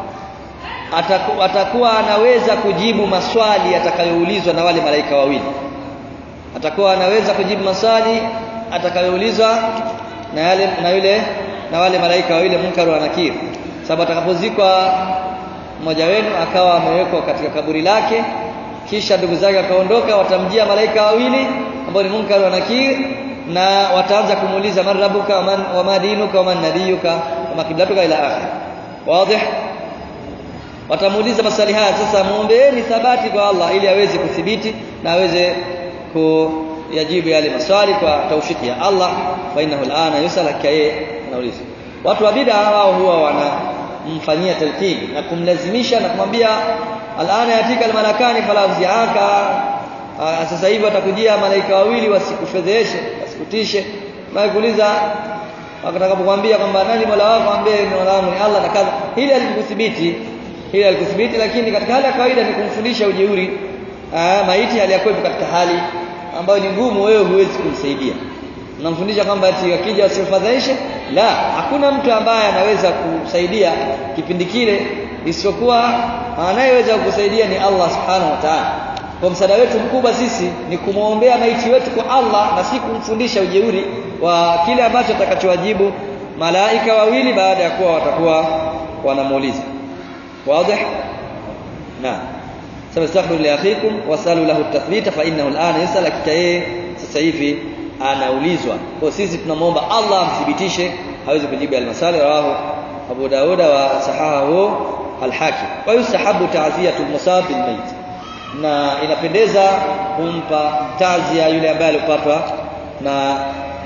ataku, atakuwa anaweza kujibu maswali atakayoulizwa na wale malaika wawili atakuwa anaweza kujibu maswali atakayoulizwa na yale na yule na wale malaika wawili Munkar na Nakir sababu atakapozikwa mmoja wenu akawa amewekwa katika kaburi lake kisha ndugu zake akaondoka watamjia malaika wawili ambao ni Munkar na Nakir na wataanza kumuuliza man rabbuka wa man dinuka wa man nabiyuka wa makiblatuka ila akhir wazi watamuuliza maswali haya sasa muombeeni thabati kwa Allah ili aweze kuthibiti na aweze kuyajibu yale maswali kwa taufiki ya Allah fa innahu al'ana yusal kaye anauliza watu wa bid'a wao huwa wanamfanyia talqin na kumlazimisha na kumwambia al'ana yatika almalakani fala uziaka sasa hivi watakujia malaika wawili wasikufedheshe wasikutishe na kuuliza watakapokuambia kwamba nani mola wako ambie ni mola wangu ni Allah na kadha hili alikuthibiti hili alikuthibiti lakini katika hali ya kawaida ni kumfundisha ujeuri aa, maiti aliyakuwepo katika hali ambayo ni ngumu wewe huwezi kumsaidia unamfundisha kwamba ati akija asifadhaishe la hakuna mtu ambaye anaweza kusaidia kipindi kile isipokuwa anayeweza kukusaidia ni Allah subhanahu wa ta'ala kwa msaada wetu mkubwa sisi ni kumwombea maiti wetu kwa Allah na si kumfundisha ujeuri wa kile ambacho atakachowajibu malaika wawili baada ya kuwa watakuwa wanamuuliza واضح نعم سنستغفر لاخيكم واسالوا له التثبيت فانه الان يسال kikae sasa hivi anaulizwa kwa sisi tunamwomba Allah amthibitishe hawezi kujibu almasali rawahu Abu Daud wa sahahu al-Hakim wa yusahabu ta'ziyatu al-musab bil mayt na inapendeza kumpa tazia yule ambaye alipatwa na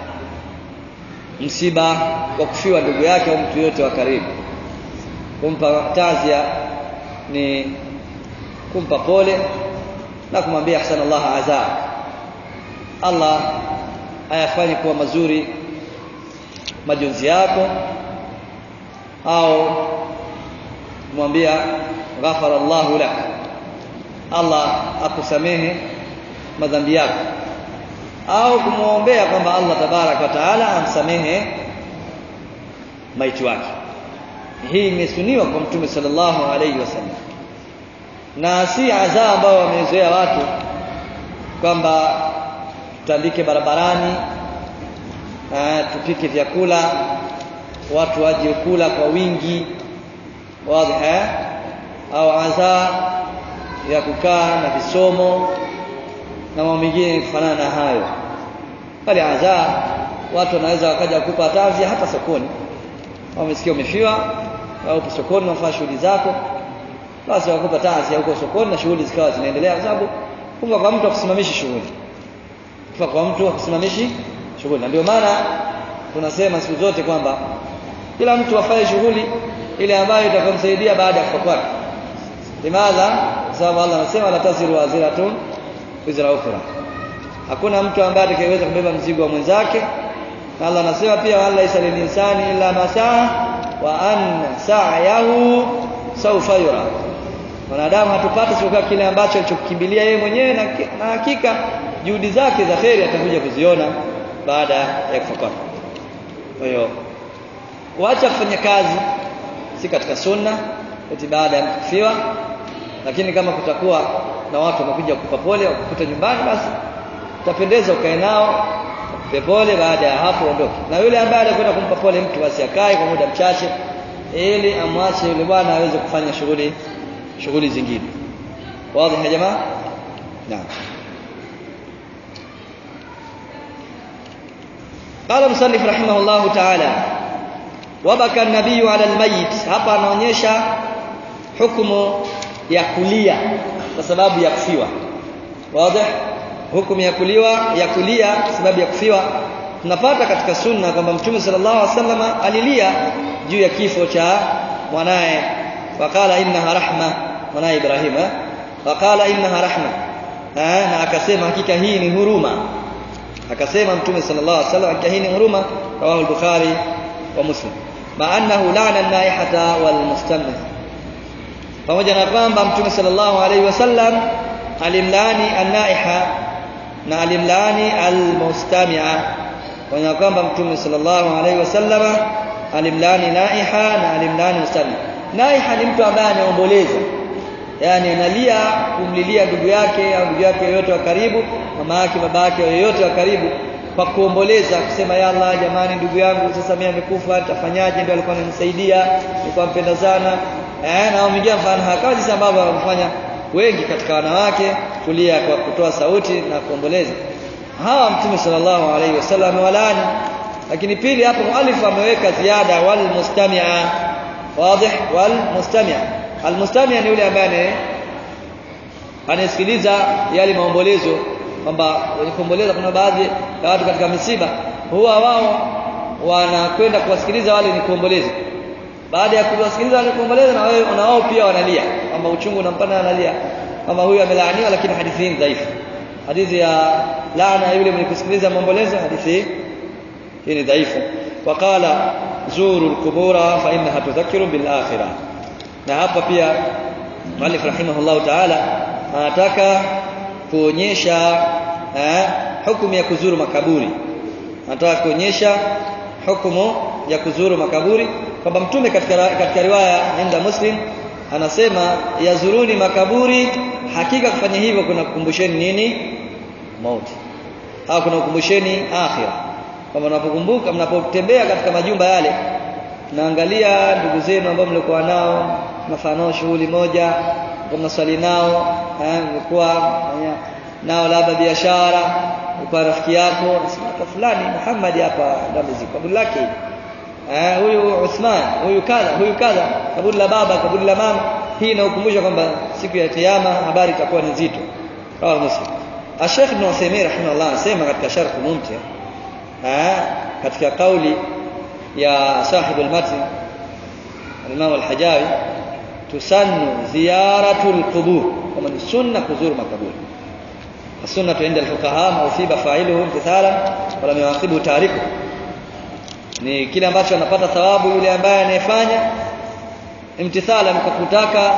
msiba wa kufiwa ndugu yake au mtu yote wa karibu kumpa tazia ni kumpa pole na kumwambia ahsana Allah azaa Allah ayafanye kuwa mazuri majonzi yako au kumwambia ghafara Allahu lak Allah akusamehe madhambi yako au kumwombea kwamba Allah tabarak wa taala amsamehe maiti wake hii imesuniwa kwa mtume sallallahu alayhi wasallam na si adhaa ambao wamezoea watu kwamba tutandike barabarani uh, tupike vyakula watu waje kula kwa wingi wazi eh au adhaa ya kukaa na visomo na mambo mengine kufanana na hayo bali adhaa watu wanaweza wakaja kukupa tazia hata sokoni wamesikia umefiwa au upo sokoni unafanya shughuli zako basi wakupa tazia huko sokoni na shughuli zikawa zinaendelea kwa sababu kufa kwa mtu akusimamishi shughuli kufa kwa mtu akusimamishi shughuli na ndio maana tunasema siku zote kwamba kila mtu afanye shughuli ile ambayo itakomsaidia baada ya kufa kwake limadha sababu Allah anasema la taziru waziratun wizra ukhra hakuna mtu ambaye atakayeweza kubeba mzigo wa mwenzake na Allah anasema pia wala isalil insani illa ma saa wa anna sa'yahu sawfa yura wanadamu hatupati isipokuwa kile ambacho alichokimbilia yeye mwenyewe na, na hakika juhudi zake za kheri atakuja kuziona baada ya kufa kwake kwa hiyo kuacha kufanya kazi si katika sunna eti baada ya kufiwa lakini kama kutakuwa na watu wamekuja kukupa pole wakukuta nyumbani basi utapendeza ukae nao pole baada ya hapo ondoke na yule ambaye anakwenda kumpa pole mtu basi akae kwa muda mchache ili amwache yule bwana aweze kufanya shughuli shughuli zingine wazi ya jamaa naam قال المصنف رحمه الله تعالى وبكى النبي على الميت hapa anaonyesha hukumu ya kulia kwa sababu ya kufiwa wazi hukumu ya kuliwa ya kulia sababu ya kufiwa tunapata katika sunna kwamba mtume sallallahu alaihi wasallam alilia juu ya kifo cha mwanae waqala innaha rahma mwanae Ibrahim waqala innaha rahma na akasema hakika hii ni huruma akasema mtume sallallahu alaihi wasallam hakika hii ni huruma rawahu al-bukhari wa muslim ma annahu la'ana an-naihata wal mustamna pamoja na kwamba mtume sallallahu alaihi wasallam alimlaani an-naiha na alimlaani al-mustami'a kwa kwamba mtume sallallahu alaihi wasallam alimlaani naiha na alimlaani mustami'a naiha ni mtu ambaye anaomboleza yani analia kumlilia ndugu yake au ndugu yake yoyote wa karibu mama yake baba yake yoyote wa karibu kwa kuomboleza kusema ya Allah jamani ndugu yangu sasa mimi amekufa tafanyaje ndio alikuwa ananisaidia nilikuwa mpenda sana eh na mwingine mfano hakawa jinsi ambavyo wanafanya wengi katika wanawake kulia kwa kutoa sauti na kuomboleza hawa mtume sallallahu alaihi wasallam walani lakini pili hapo muallif ameweka ziada wal mustami'a wazi wal mustami'a al mustami'a ni yule ambaye anasikiliza yale maombolezo kwamba wenye kuomboleza kuna baadhi ya watu katika misiba huwa wao wanakwenda kuwasikiliza wale ni kuomboleza baada ya kuwasikiliza wale kuomboleza na wao na wao pia wanalia kwamba uchungu unampana analia kama huyu amelaaniwa lakini hadithi hii dhaifu hadithi ya laana yule mwenye kusikiliza maombolezo hadithi hii ni dhaifu waqala zuru alqubura fa innaha tudhakkiru bil akhirah na hapa pia Malik rahimahullah ta'ala anataka kuonyesha eh, hukumu ya kuzuru makaburi anataka kuonyesha hukumu ya kuzuru makaburi kwamba mtume katika katika riwaya inda muslim anasema yazuruni makaburi hakika kufanya hivyo kuna kukumbusheni nini mauti au kuna kukumbusheni akhira kama mnapokumbuka mnapotembea katika majumba yale naangalia ndugu zenu ambao mlikuwa nao mnafanya shughuli moja mnaswali nao eh mlikuwa nao labda biashara kwa rafiki yako nasema fulani Muhammad hapa ndio amezikwa kaburi lake eh huyu Uthman huyu kadha huyu kadha kaburi la baba kaburi la mama hii inakukumbusha kwamba siku ya kiyama habari itakuwa ni nzito rawi muslim Sheikh Ibn Uthaymeen rahimahullah anasema katika sharh mumti eh katika kauli ya sahibu al-matn al-Imam al-Hajawi tusannu ziyaratul qubur kama ni sunna kuzuru makaburi السنة عند الفقهاء ما أصيب فاعله امتثالا ولم يعاقبه تاركه ni kile ambacho anapata thawabu yule ambaye anayefanya imtithala kwa kutaka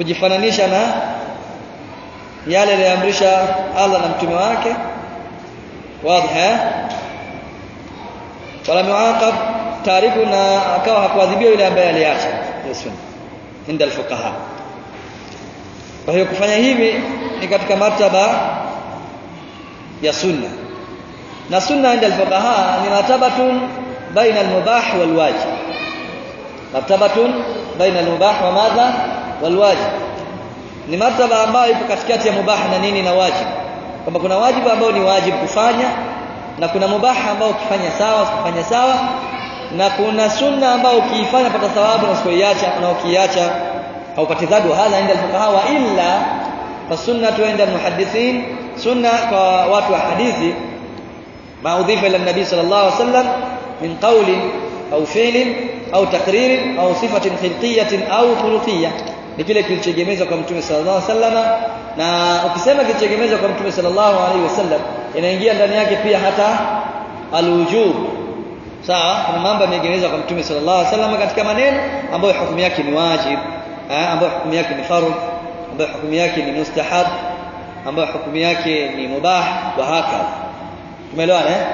kujifananisha na yale aliyoamrisha Allah na mtume wake wazi eh wala muaqab tariku na akawa hakuadhibiwa yule ambaye aliacha hiyo sunna inda alfuqaha kwa hiyo kufanya hivi ni katika martaba ya sunna na sunna inda alfuqaha ni martabatun baina almubah walwajib martabatun baina almubah wa madha walwajib ni martaba ambayo ipo katikati ya mubah na nini na wajib kwamba kuna wajibu ambao ni wajibu kufanya na kuna mubah ambao ukifanya sawa ukifanya sawa na kuna sunna ambao ukiifanya pata thawabu na usipoiacha na ukiacha haupati dhambi hadha inda alfuqaha wa illa fasunnatu inda almuhaddithin sunna kwa watu wa hadithi ma udhifa ila nabii sallallahu alaihi wasallam min qawlin au fi'lin au taqririn au sifatin khilqiyatin au khuluqiyyah ni kile kilichoegemezwa kwa mtume sallallahu alaihi wasallam na ukisema kilichoegemezwa kwa mtume sallallahu alaihi wasallam inaingia ndani yake pia hata alwujub sawa kuna mambo yameegemezwa kwa mtume sallallahu alaihi wasallam katika maneno ambayo hukumu yake ni wajib ambayo hukumu yake ni fardh ambayo hukumu yake ni mustahab ambayo hukumu yake ni mubah wa hakadha tumeelewana eh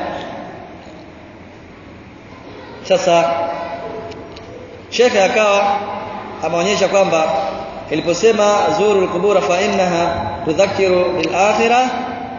sasa shekhe akawa ameonyesha kwamba iliposema zuru al-qubur fa innaha tudhakiru bil-akhirah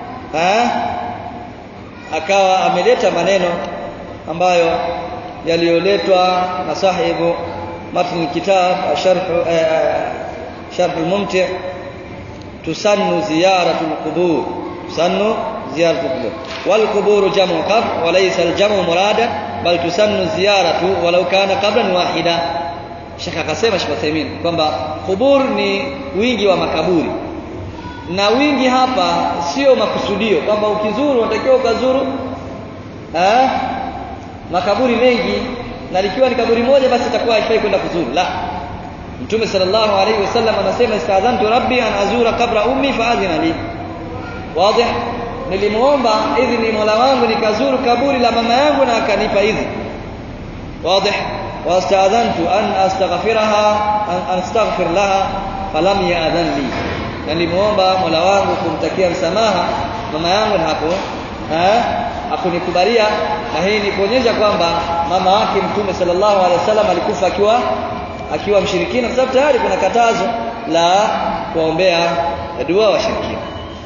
akawa ameleta maneno ambayo yaliyoletwa na sahibu matn kitab sharh sharh al-mumti tusannu ziyaratu al-qubur tusannu ziyaratu al-qubur wal qubur jam'u qabr wa laysa al-jam'u murada bal tusannu ziyaratu walau kana qablan wahida Sheikh akasema Sheikh Uthaymeen kwamba kubur ni wingi wa makaburi na wingi hapa sio makusudio kwamba ukizuru unatakiwa ukazuru eh makaburi mengi na likiwa ni kaburi moja basi itakuwa haifai kwenda kuzuru la Mtume sallallahu alaihi wasallam anasema istadhantu rabbi an azura qabra ummi faadhina li wazi nilimuomba idhini Mola wangu nikazuru kaburi la mama yangu na akanipa idhini wazi واستاذنت ان استغفرها ان استغفر لها فلم ياذن لي nilimuomba Mola wangu kumtakia msamaha mama yangu na hapo eh hakunikubalia na hii ni kuonyesha kwamba mama wake mtume sallallahu alaihi wasallam alikufa akiwa akiwa mshirikina kwa sababu tayari kuna katazo la kuombea dua washirikina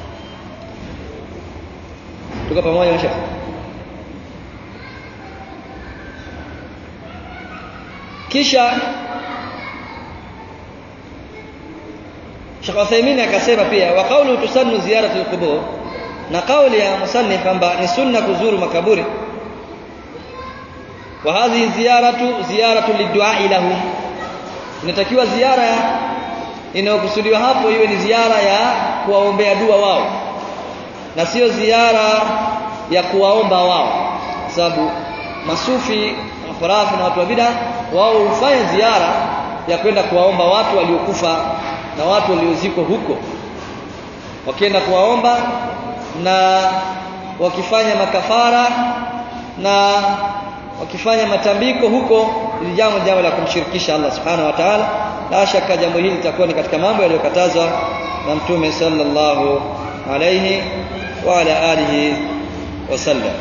tuko pamoja mshaka kisha Sheikh Uthaymeen akasema pia wa qawlu tusannu ziyaratu al-qubur na kauli ya musannif kwamba ni sunna kuzuru makaburi wa hadhihi ziyaratu ziyaratu liddu'a lahum inatakiwa ziara inayokusudiwa hapo iwe ni ziara ya kuwaombea dua wao na sio ziara ya kuwaomba wao sababu masufi khurafi na watu wa bid'a wao hufanya ziara ya kwenda kuwaomba watu waliokufa na watu waliozikwa huko wakienda kuwaomba na wakifanya makafara na wakifanya matambiko huko ili jambo jambo la kumshirikisha Allah subhanahu wa ta'ala la shaka jambo hili litakuwa ni katika mambo yaliyokatazwa na mtume sallallahu alayhi wa ala alihi wasallam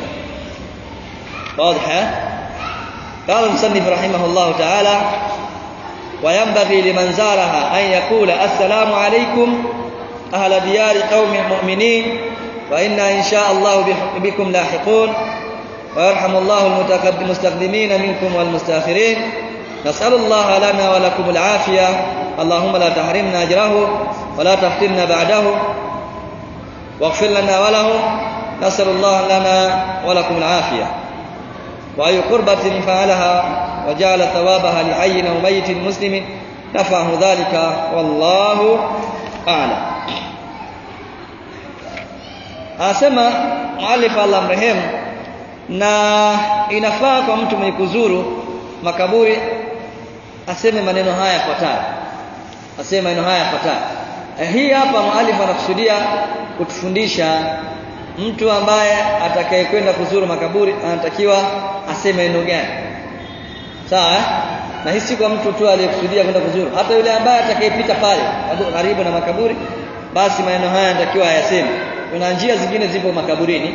واضح قال المصنف رحمه الله تعالى وينبغي لمن زارها أن يقول السلام عليكم أهل ديار قوم مؤمنين وإنا إن شاء الله بكم لاحقون ويرحم الله المستقدمين منكم والمستاخرين نسأل الله لنا ولكم العافية اللهم لا تحرمنا أجره ولا تفتنا بعده واغفر لنا وله نسأل الله لنا ولكم العافية وأي قربة فعلها وجعل ثوابها لحي أو ميت مسلم نفعه ذلك والله أعلم anasema muallif Allah mrehemu na inafaa kwa mtu mwenye kuzuru makaburi aseme maneno haya yafuatayo aseme maneno haya yafuatayo eh, hii hapa muallif anakusudia kutufundisha mtu ambaye atakayekwenda kuzuru makaburi anatakiwa aseme neno gani sawa eh? na hii si kwa mtu tu aliyekusudia kwenda kuzuru hata yule ambaye atakayepita pale karibu na makaburi basi maneno haya anatakiwa ayaseme kuna njia zingine zipo makaburini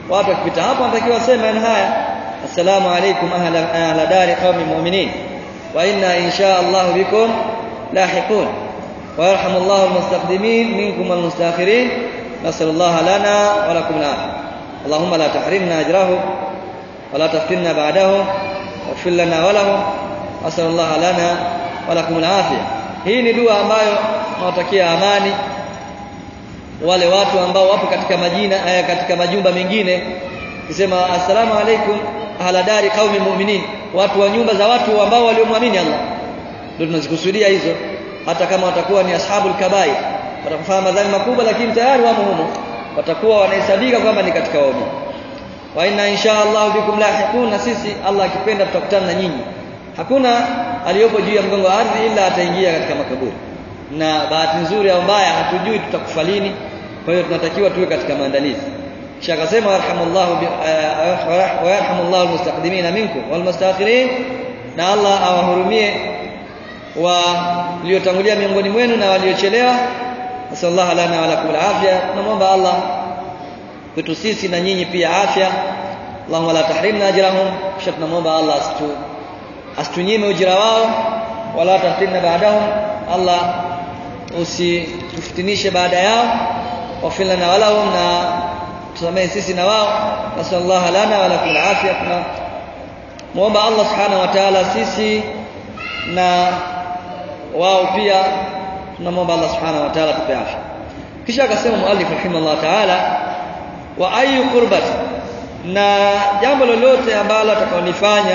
watu wakipita hapo wanatakiwa waseme maneno haya assalamu alaikum ahla ahla dari qaumi mu'minin wa inna insha Allah bikum lahiqun wa yarhamullahu almustaqdimin minkum walmustakhirin nasallallahu lana wa lakum al-afiyah اللهم لا تحرمنا أجره ولا تفتنا بعده واغفر لنا وله أسأل الله لنا ولكم العافية hii ni dua ambayo nawatakia amani wale watu ambao wapo katika majina aya katika majumba mengine kisema assalamu alaikum ahla dari qaumi mu'minin watu wa nyumba za watu ambao waliomwamini Allah ndio tunazikusudia hizo hata kama watakuwa ni ashabul kabair watakufanya madhambi makubwa lakini tayari wamo humo watakuwa wanahesabika kwamba ni katika waumini wa inna insha Allah bikum lahiqun na sisi Allah akipenda tutakutana na nyinyi hakuna aliyopo juu ya mgongo wa ardhi ila ataingia katika makaburi na bahati nzuri au mbaya hatujui tutakufa lini kwa hiyo tunatakiwa tuwe katika maandalizi kisha akasema warhamullahu wa yarhamullahu almustaqdimina minkum walmustakhirin na Allah awahurumie waliotangulia miongoni mwenu na waliochelewa nasallallahu lana wa lakum alafia tunamwomba Allah kwetu sisi na nyinyi pia afya Allahumma la tahrimna ajrahum kisha tunamwomba Allah asitu asitunyime ujira wao wala tahtimna baadahum Allah usitufitinishe baada yao wafil lana walahum na tusamehe sisi na wao nasallallahu lana wa lakum alafia tuna muomba Allah subhanahu wa ta'ala sisi na wao pia tunamwomba Allah subhanahu wa ta'ala tupe afya kisha akasema muallif rahimahullah ta'ala wa ayu qurbat na jambo lolote ambalo atakaolifanya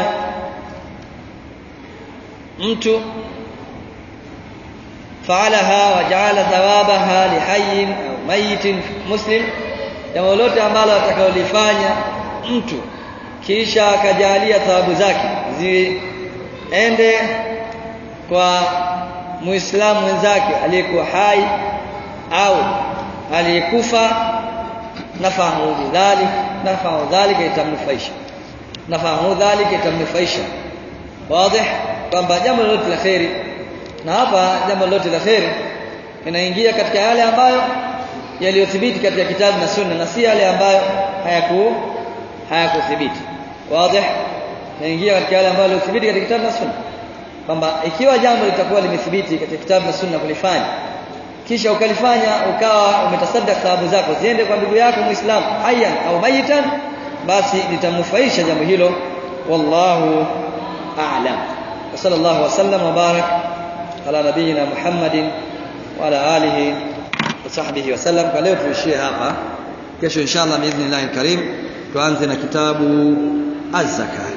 mtu faalaha waja'ala thawabaha lihayyin au mayitin muslim jambo lolote ambalo atakaolifanya mtu kisha akajalia thawabu zake ziende kwa muislamu mwenzake aliyekuwa hai au aliyekufa nafahu dhalik nafahu dhalika itamnufaisha nafahu dhalika itamnufaisha wazi kwamba jambo lolote la kheri na hapa jambo lolote la kheri inaingia katika yale ambayo yaliyothibiti katika kitabu na sunna na si yale ambayo hayaku hayakuthibiti wazi inaingia katika yale ambayo yaliyothibiti katika kitabu na sunna kwamba ikiwa jambo litakuwa limethibiti katika kitabu na sunna kulifanya kisha ukalifanya ukawa umetasaddaq thawabu zako ziende kwa ndugu yako muislamu hayyan au mayitan basi litamnufaisha jambo hilo wallahu a'lam wa sallallahu wa sallam wa barak ala nabiyyina muhammadin wa ala alihi wa sahbihi wa sallam kwa leo tuishie hapa kesho inshallah biidhnillahil karim tuanze na kitabu az-zakah